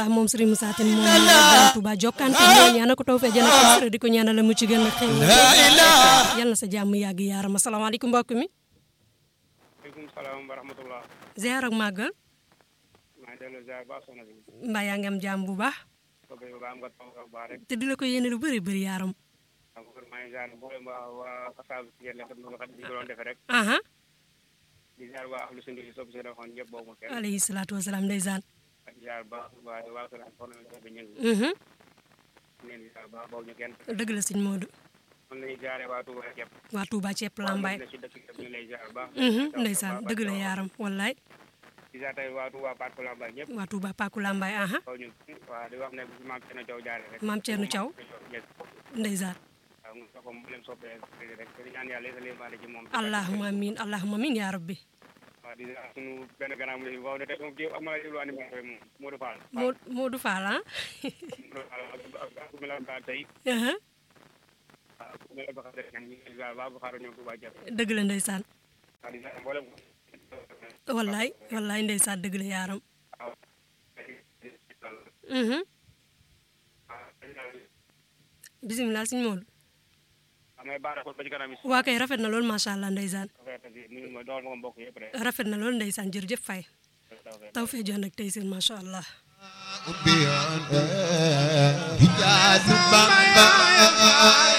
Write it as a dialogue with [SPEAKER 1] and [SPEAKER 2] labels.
[SPEAKER 1] baax moom Serigne Moussa Tine moom borom Touba jokkante ñoo ñaanal ko taw fee jën ak di ko ñaanal mu ci gën a xew yal na sa jàmm yàgg yaaram asalaamaaleykum mbokk mi
[SPEAKER 2] maaleykum salaam wa rahmatulah.
[SPEAKER 1] ziar ak màggal
[SPEAKER 2] maa ngi delloo ziar baax soxna si.
[SPEAKER 1] mbaa yaa ngi am jàmm bu baax
[SPEAKER 2] ko bëgg ba am nga taw bu baax rek.
[SPEAKER 1] te di la ko yéene lu bëri bëri yaaram
[SPEAKER 2] waaw kon maa ngi ziar mboolem waa waa Fassal si yéen a noonu xam ni ko doon defee rek.
[SPEAKER 1] aha
[SPEAKER 2] di ziar waa ahlu sundi sopp si defoon ñëpp boobu ma kenn.
[SPEAKER 1] alayhi salaatu wasalaam ndeysaan
[SPEAKER 2] ak ziar baax waa waa Kër Antoine bi ñu ngi.
[SPEAKER 1] mhm
[SPEAKER 2] leen di ziar baax boobu ñu kenn.
[SPEAKER 1] dëgg la sëñ Modou
[SPEAKER 2] mën nañu ziaree waa Touba yëpp.
[SPEAKER 1] waa Touba ceeb lambaay
[SPEAKER 2] waa ci dëkk yëpp ñu lay ziar baax.
[SPEAKER 1] mhm ndeysaan dëgg la yaaram wallaay
[SPEAKER 2] di ziar tey waa Touba Parc Lambaye ñëpp.
[SPEAKER 1] waa Touba Paku lambaay aha
[SPEAKER 2] kaw ñu waa di wax ne bu maam Thierno Thiaw jaaree rek.
[SPEAKER 1] maam Thierno Thiaw ndeysaan
[SPEAKER 2] waaw mu ko mu leen soppee rek te di ñaan yàlla yéegal leen ci moom.
[SPEAKER 1] allahumma amin allahumma amin yaa rabbi
[SPEAKER 2] waaw di ziar sunu benn gànnaaw mu ne waaw ne tey moom kii ak ma la jël animateur moom Modou Fall.
[SPEAKER 1] Mo- Modou Fall ah
[SPEAKER 2] Modou Fall ak ak ku mel ne Ba tey
[SPEAKER 1] aha
[SPEAKER 2] waaw ku mel ne Ba Xadre ñu ngi leen ziar baax bu xaaral ñoom Touba Diagne.
[SPEAKER 1] dëgg la ndeysaan
[SPEAKER 2] waaw di ziar mboolem
[SPEAKER 1] wallaay wallaay ndeysaan dëgg la yaaram
[SPEAKER 2] waaw.
[SPEAKER 1] mhm bisimilah sëñ Modou
[SPEAKER 2] amay baax ba ci kanam yi.
[SPEAKER 1] waa kay rafet na lool macha allah ndeysaan
[SPEAKER 2] nuyu ma dool ma ko mbokk yëpp rek.
[SPEAKER 1] rafet na lool ndeysaan jërëjëf Faye taw fee jox nag tey seen macha allah
[SPEAKER 3] Ubbi an hijaaz Bamba